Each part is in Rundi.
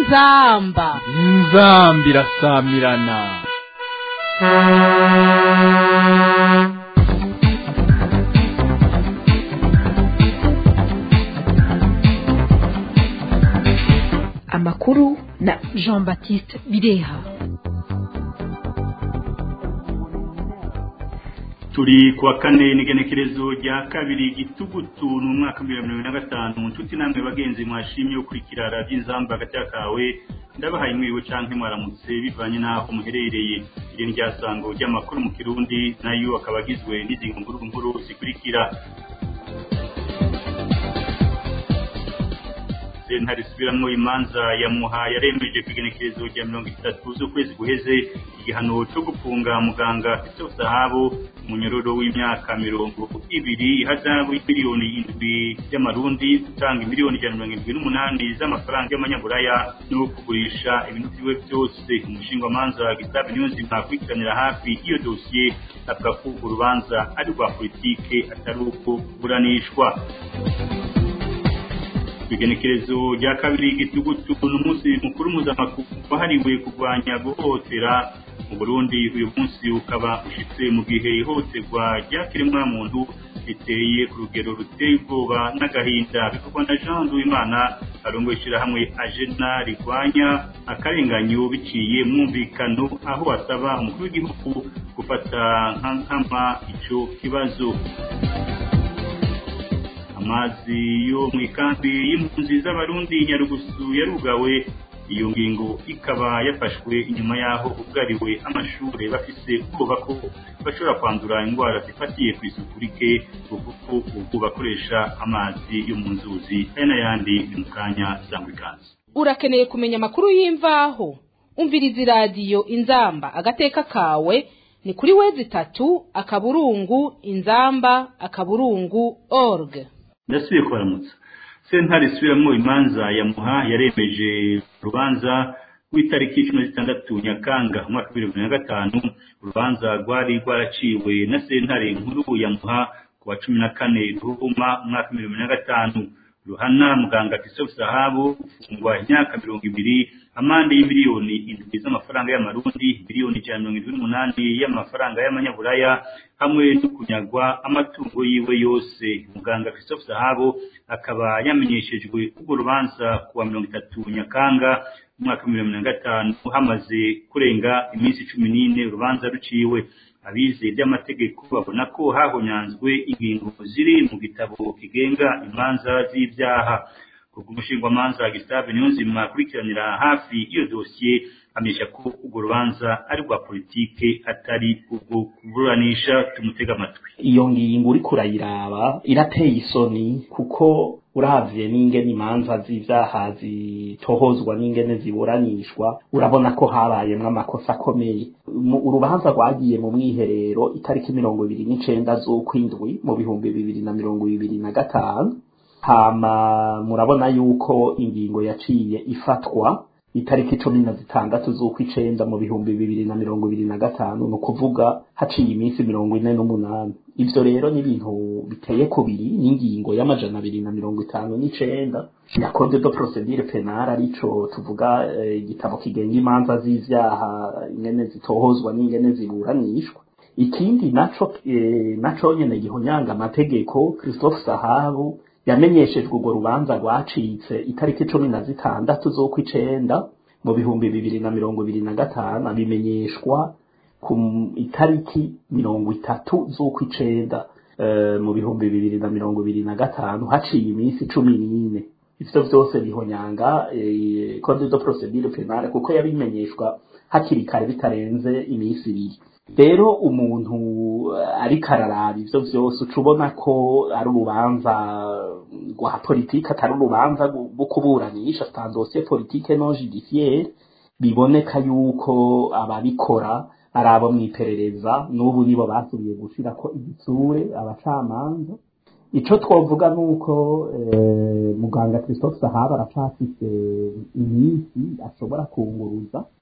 inzamba inzamba irasamirana amakuru na jean baptiste bireha turi kuwa kane n'igenekerezo rya kabiri gitugutu ni umwaka w'ibihumbi bibiri na gatanu nshuti namwe bagenzi mwashimye ukurikira radiyo inzamba hagati kawe ndabahaye mwiriwe canke mwaramutse bivanye n'aho muherereye iri ni ryasango ry'amakuru mu kirundi nayo akaba agizwe n'izi nkuru nkuru zikurikira sentare isubiramwo imanza ya muha yaremeje ku igenekerezo rya mirongo itatu z'ukwezi guheze igihano co gufunga muganga Christophe Sahabo umunyororo w'imyaka mirongo ibiri ihazabu y'imiliyoni indwi y'amarundi gutanga imiliyoni ijana na mirongo indwi n'umunani z'amafaranga y'amanyaburaya no kugurisha ibintu vyiwe vyose umushingwamanza Gustave Niyonzima akurikiranira hafi iyo dosiye avuga ko urubanza ari rwa politike atari uko kuburanishwa igenekerezo rya kabiri gitugutu ni umunsi mukuru mpuzamakungu wahariwe kurwanya guhohotera mu burundi uyu munsi ukaba ushitse mu gihe ihohoterwa ry'akiremwa muntu riteye ku rugero ruteye ubwoba n'agahinda bikorwa na jean duwimana arongoye ishyirahamwe ajena rigwanya akarenganyo biciye mwumvikano aho asaba umukuru w'igihugu gufata nka nkama ico kibazo amazi yo mu ikambi y'impunzi z'abarundi nyarugusu yarugawe iyo ngingo ikaba yafashwe inyuma y'aho ubwariwe amashuri bafise ubwoba ko bashobora kwandura indwara zifatiye ku isuku rike kuko ubu bakoresha amazi yo mu nzuzi aya n'ayandi ni mu kanya sangwa ikaze urakeneye kumenya amakuru y'imvaho umviriza iradiyo inzamba agateka kawe ni kuri wezi itatu akaburungu inzamba akaburungu org ndasubiye kubaramutsa sentare isubiramwo imanza ya muha yaremeje urubanza rw'itariki cumi na zitandatu nyakanga umwaka w'ibihumbi bibiri na gatanu urubanza rwari rwaraciwe na sentare nkuru ya muha ku wa cumi na kane ruhuma umwaka w'ibihumbi bibiri na gatanu ruhana muganga Christophe Sahabu gufungwa imyaka mirongo ibiri amande y'imiliyoni indwi z'amafaranga y'amarundi miliyoni ijana mirongo indwi n'umunani y'amafaranga y'amanyaburaya hamwe no kunyagwa amatungo yiwe yose muganga Christophe Sahabu akaba yamenyeshejwe urwo rubanza kuwa mirongo itatu nyakanga umwaka w'ibihumbi bibiri na gatanu hamaze kurenga iminsi cumi n'ine urubanza ruciwe abize by'amategeko babona ko hahonyanzwe ingingo ziri mu gitabo kigenga imanza z'ibyaha kubwo umushingwamanza Gustave Niyonzima akurikiranira hafi iyo dosiye amenyesha ko urwo rubanza ari rwa politike atari ubwo kuburanisha tumutega amatwi iyo ngingo uri kurayiraba irateye isoni kuko uravye n'ingene imanza z'ivyaha zitohozwa n'ingene ziburanishwa urabona ko habayemwo amakosa akomeye urubanza rwagiye mu mwiherero itariki mirongo ibiri n'icenda z'ukwindwi mu bihumbi bibiri na mirongo ibiri na gatanu hama murabona yuko ingingo yaciye ifatwa itariki cumi na zitandatu z'ukwicenda mu bihumbi bibiri na mirongo ibiri na gatanu ni ukuvuga haciye iminsi mirongo ine n'umunani ivyo rero ni ibintu biteye kubiri n'ingingo y'amajana abiri na mirongo itanu n'icenda ya code de procedure penale arico tuvuga igitabo eh, kigenga imanza z'ivyaha ingene zitohozwa n'ingene ziburanishwa ikindi naco eh, naco nyene gihonyanga amategeko Christophe Sahabu yamenyeshejwe urwo rubanza rwacitse itariki cumi na zitandatu z'ukwicenda mu bihumbi bibiri na mirongo ibiri na gatanu abimenyeshwa ku itariki mirongo itatu z'ukwicenda uh, mu bihumbi bibiri na mirongo ibiri na gatanu haciye iminsi cumi n'ine ivyo vyose bihonyanga eh, code de procedure penale kuko yabimenyeshwa hakiri kare bitarenze iminsi ibiri rero umuntu ariko araraba ivyo vyose uca ubona ko ari urubanza rwa politike atari urubanza rwo kuburanisha c'est dossier politique non judiciaire biboneka yuko ababikora ari abo mw'iperereza n'ubu nibo basubiye gushirako igitsure abacamanza ico twovuga nuko eh, muganga Christophe Sahaba aracafise iminsi ashobora kunguruza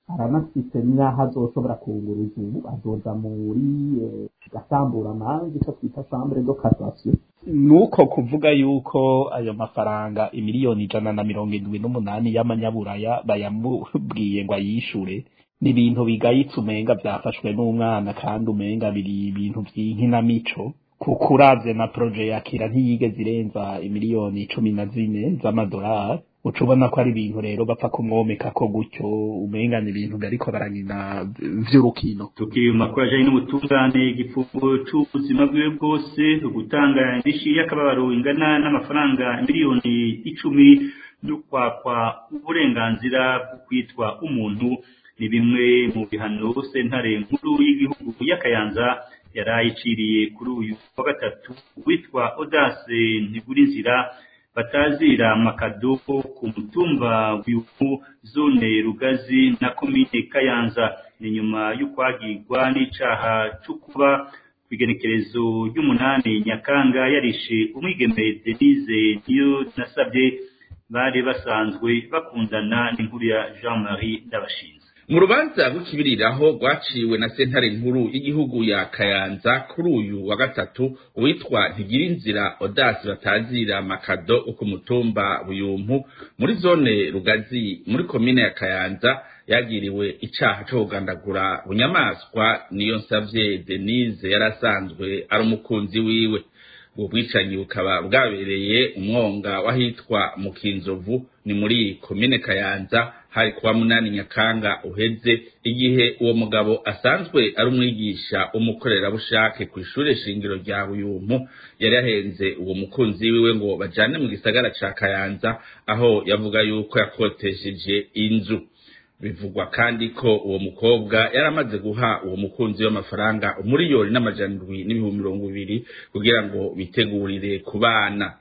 aranafite n'aho azoshobora kunguruza ubu azoja muri gasambura amanza icyo twita chambre de cassation nuko kuvuga yuko ayo mafaranga imiliyoni ijana na mirongo indwi n'umunani y'amanyaburaya bayamubwiye ngo ayishure ni ibintu bigayitse umenga byafashwe n'umwana kandi umenga biri ibintu by'inkinamico kuko uravye na proje yakira ntiyigeze irenza imiliyoni cumi na zine z'amadolari uca ubona ko ari ibintu rero bapfa kumwomeka ko gutyo umenga ni ibintu bariko baranyina vy'urukino tukiri mu makuru ajanye n'ubutungane igifungo c'ubuzima bwiwe bwose gutanga indishi y'akababaro ingana n'amafaranga miliyoni icumi n'ukwakwa uburenganzira bwo kwitwa umuntu ni bimwe mu bihano sentare nkuru y'igihugu y'akayanza yarayiciriye kuri uyu wa gatatu witwa Audace Ntigurinzira batazira makado ku mutumba w'ubu zone Rugazi na komine Kayanza ni nyuma y'ukwagirwa n'icaha cyo kuba kwigenekerezo ry'umunani Nyakanga yarishe umwigeme Denise niyo nasabye bari basanzwe bakundana n'inkuru ya Jean-Marie Ndabashinze mu rubanza rw'ikibiriraho rwaciwe na sentare nkuru y'igihugu ya kayanza kuri uyu wa gatatu uwitwa ntigirinzira odasi batazira makado ku mutumba buyumpu muri zone rugazi muri komine ya kayanza yagiriwe icaha co kugandagura bunyamaswa niyo nsavye denise yari asanzwe ari umukunzi wiwe ubwo bwicanyi bukaba bwabereye umwonga w'ahitwa mu kinzovu ni muri komine kayanza hari kuwa munani nyakanga uheze igihe uwo mugabo asanzwe ari umwigisha w'umukorerabushake ku ishure shingiro rya buyumpu yari yahenze uwo mukunzi wiwe ngo bajane mu gisagara ca kayanza aho yavuga yuko yakotesheje inzu bivugwa kandi ko uwo mukobwa yari amaze guha uwo mukunzi w'amafaranga umuriyoni n'amajana indwi n'ibihumbi mirongo ibiri kugira ngo bitegurire ku bana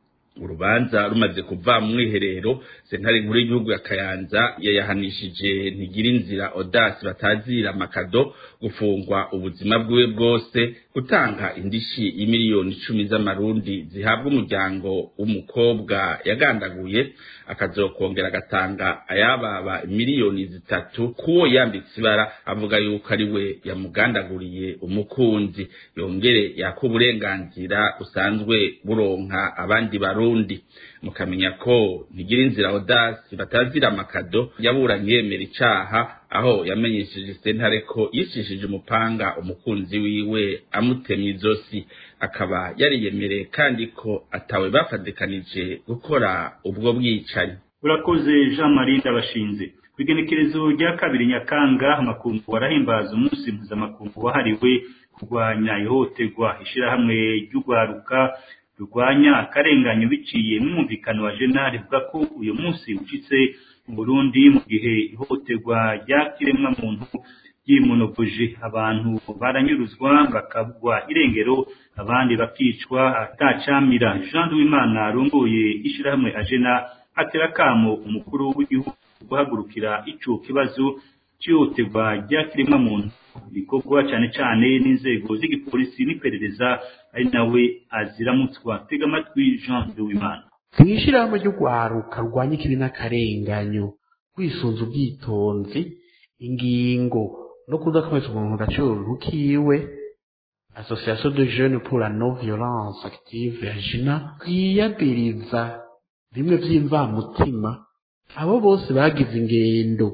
urubanza rumaze kuva mu mwiherero sentare nkuru y'igihugu ya kayanza yayahanishije ntigira inzira odasi batazira makado gufungwa ubuzima bwiwe bwose gutanga indishi y'imiliyoni icumi z'amarundi zihabwa umuryango w'umukobwa yagandaguye akazokongera agatanga ayababa miliyoni zitatu kuwo yambitse ibara avuga yuko ari we yamugandaguriye umukunzi yongere yaka uburenganzira busanzwe buronka abandi barundi mukamenya ko ntigira inzira odasi batazira amakado yaburanye yemera icaha aho yamenyesheje sentare ko yicishije umupanga umukunzi wiwe amutemye izosi akaba yariyemereye kandi ko atawe bafatikanije gukora ubwo bwicanyi urakoze jean marie ndabashinze ku igenekerezo rya kabiri nyakanga amakungu arahimbaza umunsi mpuzamakungu wahariwe kurwanya ihohoterwa ishyirahamwe ry'urwaruka rurwanya akarenganyo biciye n'umumvikano wa jena rivuga ko uyu munsi ucitse mu burundi mu gihe ihohoterwa rya kiremwamuntu ryimonogoje abantu baranyuruzwa bakabwa irengero abandi bakicwa atacamira jean duwimana arongoye ishyirahamwe ajena atera akamo umukuru w'igihugu guhagurukira ico kibazo cyihutirwa rya kiremwamuntu bikorwa cyane cyane n'inzego z'igipolisi n'iperereza ari nawe aziramutswa tega amatwi jean duwimana mu ishyirahamwe ry'urwaruka rurwanya ikibi n'akarenganyo rwisunze ubwitonzi ingingo no kudakomeza umuntu agaciro rukiwe association de jeunes pour la non violence active ya jina twiyabiriza bimwe by'imvamutima abo bose bagize ingendo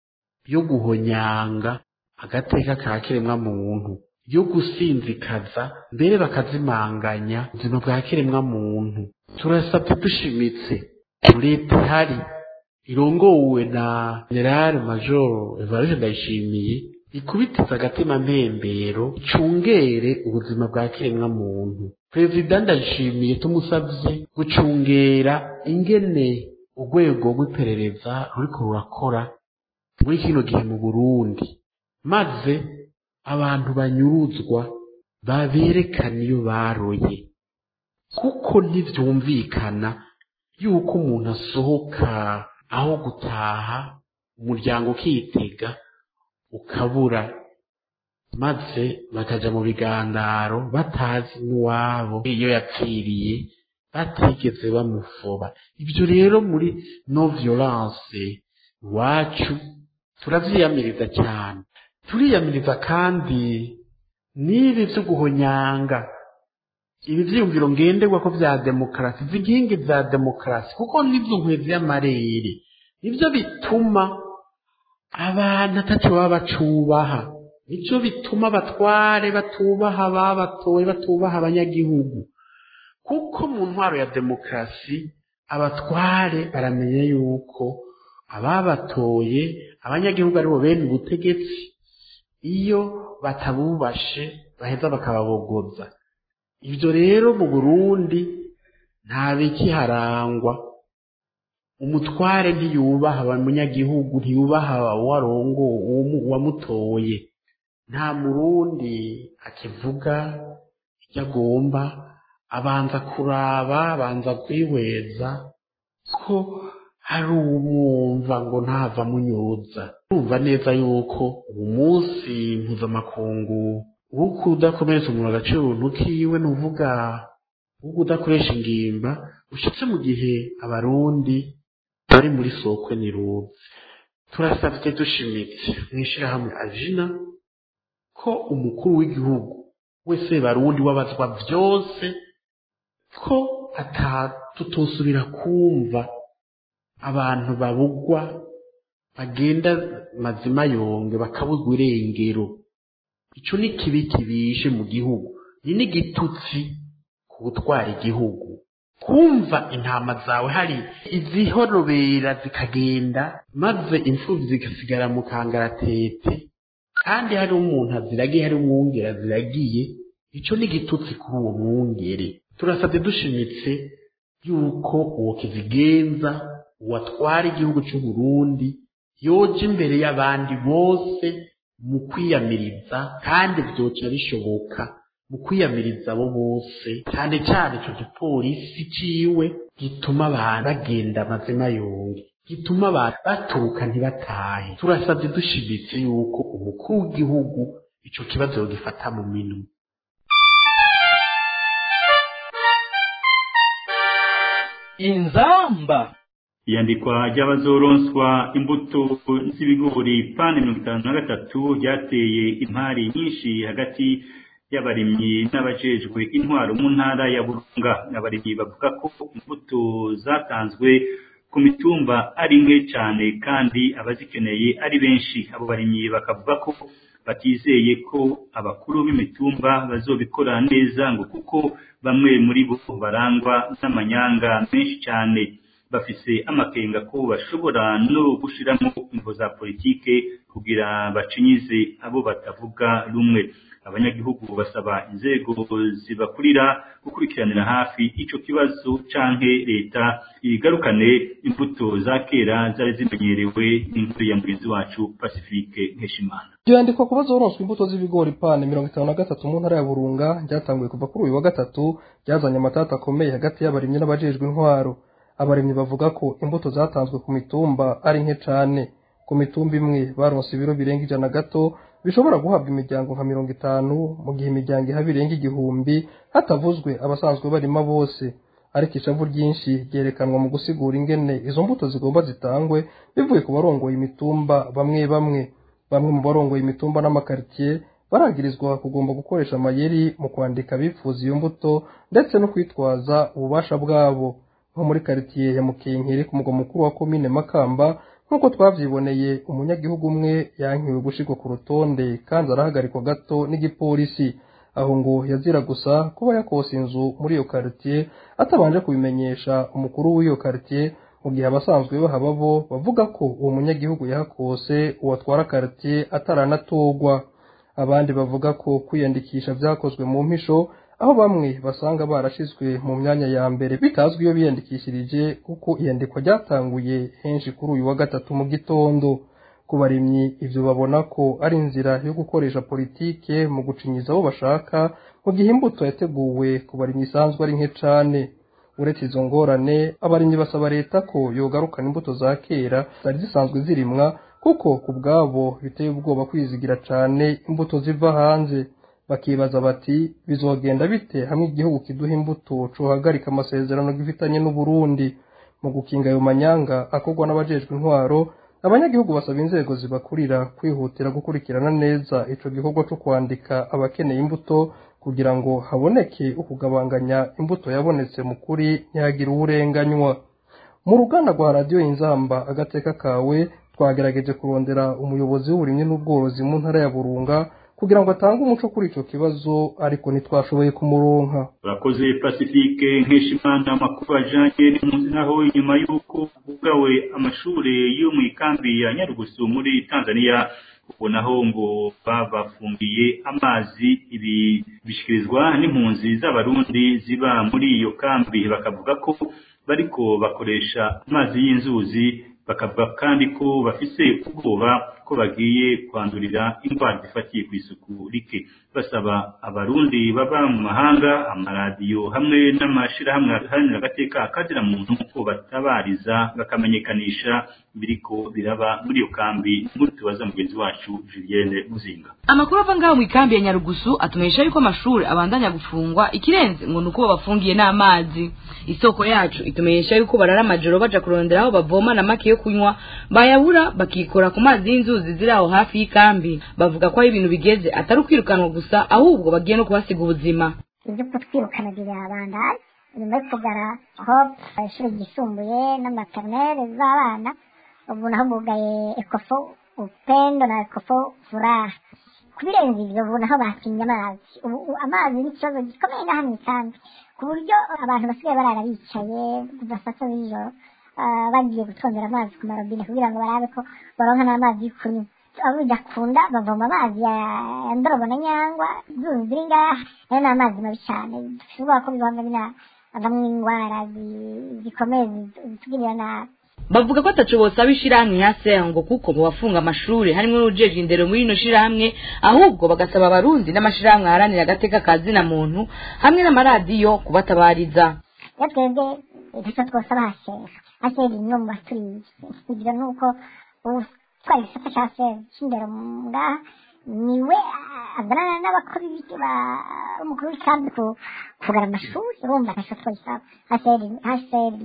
yo guhonyanga agateka ka kiremwamuntu yo gusinzikaza mbere bakazimanganya ubuzima bwa kiremwamuntu turasabye dushimitse leta ihari irongowe na generale major evariste ndayishimiye ikubitiza agatima mpembero icungere ubuzima bwa kiremwamuntu perezida ndayishimiye tumusabye gucungera ingene urwego rw'iperereza ruriko rurakora muri kino gihe mu burundi maze abantu banyuruzwa baberekana iyo baroye kuko ntibyumvikana yuko umuntu asohoka aho gutaha umuryango ukitega ukabura maze bakaja mu bigandaro batazi n'uwabo iyo yapfiriye batigeze bamufoba ibyo rero muri no violence iwacu turavyiyamiriza cyane turiyamiriza kandi n'ibi vyo guhonyanga ibi vyiyumviro ngenderwa ko vya demokarasi zigingi za demokarasi kuko nivyo nkwezi y'amarere nivyo bituma abantu ataco baba bacubaha nivyo bituma abatware batubaha babatoye batubaha abanyagihugu kuko mu ntwaro ya demokarasi abatware baramenya yuko ababatoye abanyagihugu aribo bene ubutegetsi iyo batabubashe baheza bakababogoza ibyo rero mu burundi nta bikiharangwa umutware ntiyubaha abanyagihugu ntiyubaha uwarongo uwamutoye nta murundi akivuga icyo agomba abanza kuraba abanza kwihweza ko hari umwumva ngo ntava munyuza urumva neza yuko ubu munsi mpuzamakungu wo kudakomeretsa umuntu agaciro kiwe ni uvuga wo kudakoresha ingimba ushitse mu gihe abarundi bari muri sokwe niruzi turasabye dushimitse mw'ishirahamwe ajina ko umukuru w'igihugu wese barundi wabazwa vyose ko atatutosubira kumva abantu babugwa bagenda mazima yonge bakabuzwa irengero ico ni kibi kibishe mu gihugu ni n'igitutsi ku gutwara igihugu kumva intama zawe hari izihorobera zikagenda maze imfuvyi zigasigara mu kangaratete kandi hari umuntu aziragiye hari umwungere aziragiye ico ni igitutsi kuri uwo mwungere turasabye dushimitse yuko uwo kizigenza uwatwara igihugu cy'u Burundi yoja imbere y'abandi bose mu kwiyamiriza kandi vyoca bishoboka mu kwiyamiriza abo bose cyane cyane ico gipolisi ciwe gituma abantu bagenda amazima yonge gituma abantu baturuka ntibatahe turasabye dushimitse yuko umukuru w'igihugu ico kibazo yogifata mu minwe inzamba iyandikwa ry'abazoronswa imbuto z'ibigori pani mirongo itanu na gatatu ryateye impari nyinshi hagati y'abarimyi n'abajejwe intwaro mu ntara ya burunga abarimyi bavuga ko imbuto zatanzwe ku mitumba ari nke cyane kandi abazikeneye ari benshi abo barimyi bakavuga ko batizeye ko abakuru b'imitumba bazobikora neza ngo kuko bamwe muri bo barangwa n'amanyanga menshi cyane bafise amakenga ko bashobora no gushiramo imvo za politike kugira bacinyize abo batavuga rumwe abanyagihugu basaba inzego zibakurira gukurikiranira hafi ico kibazo canke leta ibigarukane imbuto za kera zari zimenyerewe n'inkuru ya mugenzi wacu Pacifique Nkeshimana ryandikwa kuba zoronswa imbuto z'ibigori pane mirongo itanu na gatatu mu ntara ya burunga ryatanguye kuva kuri uyu wa gatatu ryazanye amatata akomeye hagati y'abarimyi n'abajejwe intwaro abarimyi bavuga ko imbuto zatanzwe ku mitumba ari nke cane ku mitumba imwe baronse ibiro birenga ijana gato bishobora guhabwa imiryango nka mirongo itanu mu gihe imiryango ihaba irenga igihumbi hatavuzwe abasanzwe barima bose ariko ishavu ryinshi ryerekanwa mu gusigura ingene izo mbuto zigomba zitangwe bivuye ku barongoye imitumba bamwe bamwe bamwe mu barongoye imitumba n'amakaritsiye baragirizwa kugomba gukoresha amayeri mu kwandika abifuza iyo mbuto ndetse no kwitwaza ububasha bwabo nko muri karitsiye ya mukenkeri ku mugwa mukuru wa komine makamba nk'uko twavyiboneye umunyagihugu umwe yankiwe gushirwa ku rutonde kandi arahagarikwa gato n'igipolisi aho ngo yazira gusa kuba yakose inzu muri iyo karitsiye atabanje kubimenyesha umukuru w'iyo karitsiye mu gihe abasanzwe bahaba bo bavuga ko uwo munyagihugu yahakose uwatwara karitsiye ataranatorwa abandi bavuga ko kwiyandikisha vyakozwe mu mpisho aho bamwe basanga barashizwe mu myanya ya mbere bitazwi iyo biyandikishirije kuko iyandikwa ryatanguye henshi kuri uyu wa gatatu mu gitondo ku barimyi ivyo babona ko ari inzira yo gukoresha politike mu gucinyiza abo bashaka mu gihe imbuto yateguwe ku barimyi isanzwe ari nke cane uretse izo ngorane abarimyi basaba leta ko yogarukana imbuto za kera zari zisanzwe zirimwa kuko ku bwabo biteye ubwoba kwizigira cane imbuto ziva hanze bakibaza bati bizogenda bite hamwe igihugu kiduha imbuto cohagarika amasezerano gifitanye n'uburundi mu gukinga ayo manyanga akorwa n'abajejwe intwaro abanyagihugu basaba inzego zibakurira kwihutira gukurikirana neza ico gikorwa co kwandika abakeneye imbuto kugira ngo haboneke ukugabanganya imbuto yabonetse mu kuri ntihagire uwurenganywa mu ruganda rwa radiyo inzamba agateka kawe twagerageje kurondera umuyobozi w'uburimyi n'ubworozi mu ntara ya burunga kugira ngo atange umuco kuri ico kibazo ariko ntitwashoboye kumuronka urakoze pacifique nkeshimana amakuru ajanye n'impunzi naho inyuma y'uko hugawe amashure yo mu ikambi ya nyarugusu muri tanzania ubu naho ngo babafungiye amazi ibi bishikirizwa n'impunzi z'abarundi ziba muri iyo kambi bakavuga ko bariko bakoresha amazi y'inzuzi bakavuga kandi ko bafise ubwoba ko bagiye kwandurira indwara zifatiye ku isuku rike basaba abarundi baba mu mahanga amaradiyo hamwe n'amashirahamwe aharanira agateka akazira muntu ko batabariza bakamenyekanisha biriko biraba muri iyo kambi nkuru tubaza mugenzi wacu Julienne Muzinga amakuru ava ngaho mu ikambi ya nyarugusu atumenyesha yuko amashuri abandanya gufungwa ikirenze ngo ni uko babafungiye n'amazi isoko yacu itumenyesha yuko barara amajoro baja kurondera aho bavoma na make yo kunywa bayabura bakikora ku mazi y'inzuzi ziri aho hafi y'ikambi bavuga ko aho ibintu bigeze atari ukwirukanwa gusa ahubwo bagiye no kuhasiga ubuzima ibyo kutwirukana birabandanya nyuma yo kugara aho ishuri ryisumbuye n'amaternelle z'abana ubu naho bugaye ekofo upendo na ekofo furaha kubirenza ivyo ubu naho bakinye amazi ubu amazi ni ikibazo gikomeye ngaha mw'ikambi ku buryo abantu basigaye barara bicaye kuva saa sita z'ijoro bagiye gutondera amazi ku marobine kugira ngo barabe ko baronka n'amazi yo kunywa abo bidakunda bavoma amazi ya ndorobo na nyangwa izuzi ziri ngaha nayo ni amazi mabi cyane dushobora ko bivanga binavamwo indwara zikomeye zitugirira nabi bavuga ko ataco bosaba ishirahamwe ya sengo kuko mu bafunga amashuri harimwo n'ujeje indero muri rino shirahamwe ahubwo bagasaba abarundi n'amashirahamwe aharanira agateka ka zina muntu hamwe n'amaradiyo kubatabariza iyo twebwe ntacyo twosaba hasera hasera imwe mu baturiye kugira nuko utwara igisata ca sera c'indero ngaha niwe azanana n'abakuru umukuru w'ikambi kugara amashuri urumva ntacyo twosaba hasera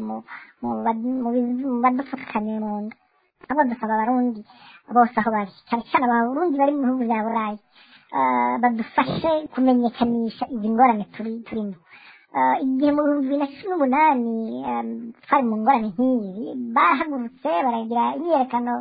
mu badupfukamiye mu nda abo dusaba abarundi bose aho bari cyane cyane abarundi bari mu bihugu bya burayi badufashe kumenyekanisha izi ngorane turimo igihe mu bihumbi bibiri na cumi n'umunani twari mu ngorane nk'iyi bahagurutse baragira imyiyerekano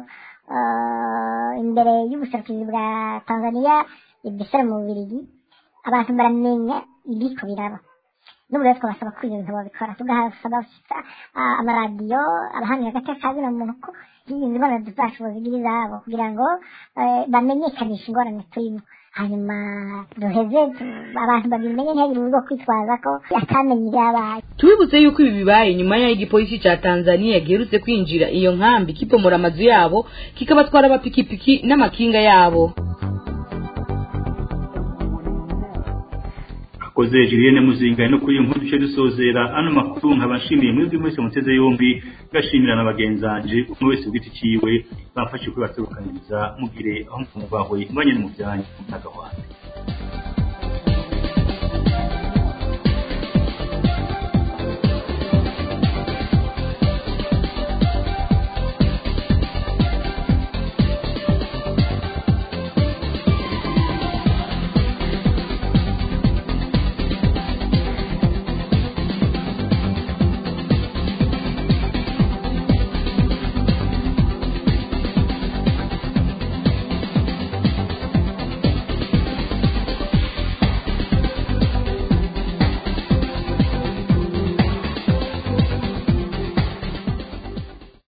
imbere y'ubuserukizi bwa tanzania ibisare mu bubirigi abantu baramenya ibiko biraba n'ubu rero twabasaba ko ibyo bintu babikora tugasaba amaradiyo abahanira agateka ka zina muntu ko izi mbonero zacu bazigira izabo kugira ngo bamenyekanishe ingorane turimo hanyuma duheze abantu babimenye ntihagire urugo kwitwaza ko atamenye ibyabaye tubibutse yuko ibi bibaye nyuma y'aho igipolisi ca tanzania giherutse kwinjira iyo nkambi kipomora amazu yabo kikabatwara amapikipiki n'amakinga yabo akoze Julienne Muzinga no kuri nkuru cyo dusozera ano makuru nkabashimiye mwebwe mwese muteze yombi gashimira n'abagenzanje umwe wese ugiti ciwe bamfashe kwibaturukanyiriza mugire aho mubahwe mbanye n'umuvyanyi mu ntagahwanda